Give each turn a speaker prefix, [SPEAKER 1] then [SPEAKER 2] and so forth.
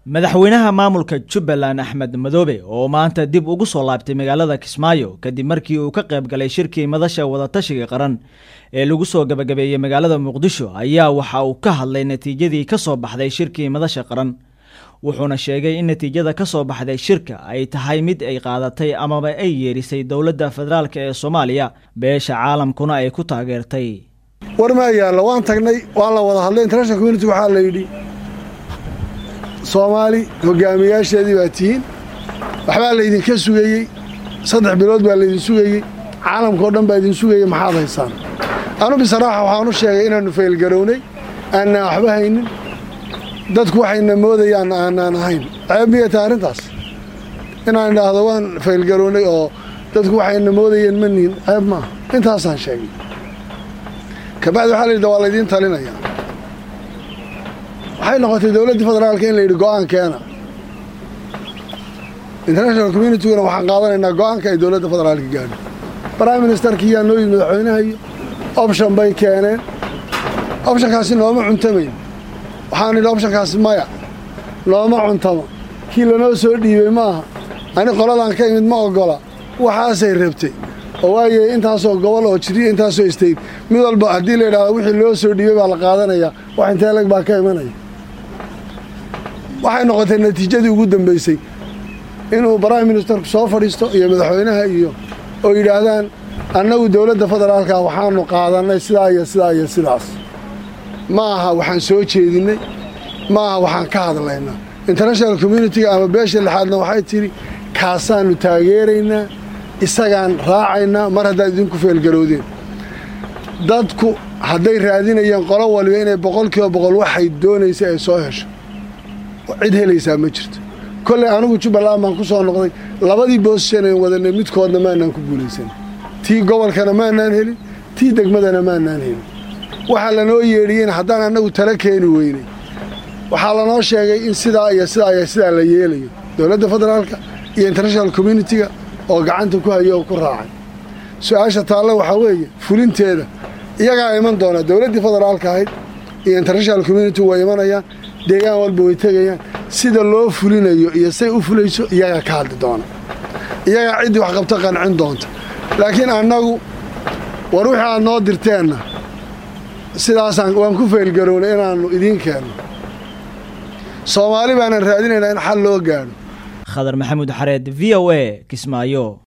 [SPEAKER 1] madaxweynaha maamulka jubbaland axmed madoobe oo maanta dib ugu soo laabtay magaalada kismaayo kadib markii uu ka qayb galay shirkii madasha wadatashiga qaran ee lagu soo gabagabeeyey magaalada muqdisho ayaa waxa uu ka hadlay natiijadii ka soo baxday shirkii madasha qaran wuxuuna sheegay in natiijada ka soo baxday shirka ay tahay mid ay qaadatay amaba ay yeerisay dowladda federaalk ee soomaaliya beesha caalamkuna ay ku taageertay
[SPEAKER 2] war maa yaallo waan tagnay waan la wada hadlay international community waxaa la yidhi soomaali hogaamiyaasheedii baa tihiin waxbaa laydinka sugayey saddex bilood baa laydin sugayey caalamkao dhan baa idin sugayey maxaad haysaan anu bisaraaxa waxaan u sheegay inaannu faylgarownay aanaan waxba haynin dadku waxayna moodayaan aanaan ahayn ceeb miyata arrintaas inaan idhaahdo waan faylgarownay oo dadku waxayna moodayeen ma nihin ceeb maaha intaasaan sheegay kabacdi waxaa la yidhi waa laydiin talinayaa waxay noqotay dowladdii federaalka in la yidhi go'aan keena international communityguna waxaan qaadanaynaa go'aanka ay dowladda federaalka gaadho prime ministerkii yaa noo yimid madaxweynaha iyo option bay keeneen optionkaasi nooma cuntamayn waxaan idhi optionkaasi maya nooma cuntamo kii lanoo soo dhiibay maaha ani qoladan ka imid ma oggola waxaasay rabtay oo waaye intaasoo gobol oo jiriya intaasoo istayd mid walba haddii la yidhahdo wixii loo soo dhiibay baa la qaadanayaa wax intee leg baa ka imanaya waxay noqotay natiijadii ugu dambaysay inuu prime ministerku soo fadhiisto iyo madaxweynaha iyo oo yidhaahdaan annagu dowladda federaalka waxaanu qaadannay sidaa iyo sidaa iyo sidaas ma aha waxaan soo jeedinnay ma aha waxaan ka hadlaynaa international communitiga ama beesha lixaadna waxay tidhi kaasaannu taageeraynaa isagaan raacaynaa mar haddaad idinku feelgarowdeen dadku hadday raadinayeen qolo waliba inay boqolkiiba boqol waxay doonaysay ay soo hesho cid helaysaa ma jirto kolley anigu jubbaland baan ku soo noqday labadii boosishan ayn wadanay midkoodna maanaan ku guulaysan tii gobolkana maanaan helin tii degmadana maanaan helin waxaa lanoo yeedhiyeen haddaan annagu tala keeni weynay waxaa lanoo sheegay in sidaa iyo sidaa iyo sidaa la yeelayo dowladda federaalka iyo international communitiga oo gacanta ku hayo oo ku raacay su-aasha taalle waxaa weeye fulinteeda iyagaa iman doona dowladdii federaalka ahayd iyo international community way imanayaan deegaan walba way tegayaan sida loo fulinayo iyo say u fulayso iyagaa ka hadli doona iyagaa ciddii wax qabto qancin doonta laakiin annagu war wixii aad noo dirteenna sidaasaan waan ku faylgarownay inaannu idiin keenno soomaali baanan raadinaynaa in xal loo gaadho
[SPEAKER 1] khadar maxamuud xareed v o a kismaayo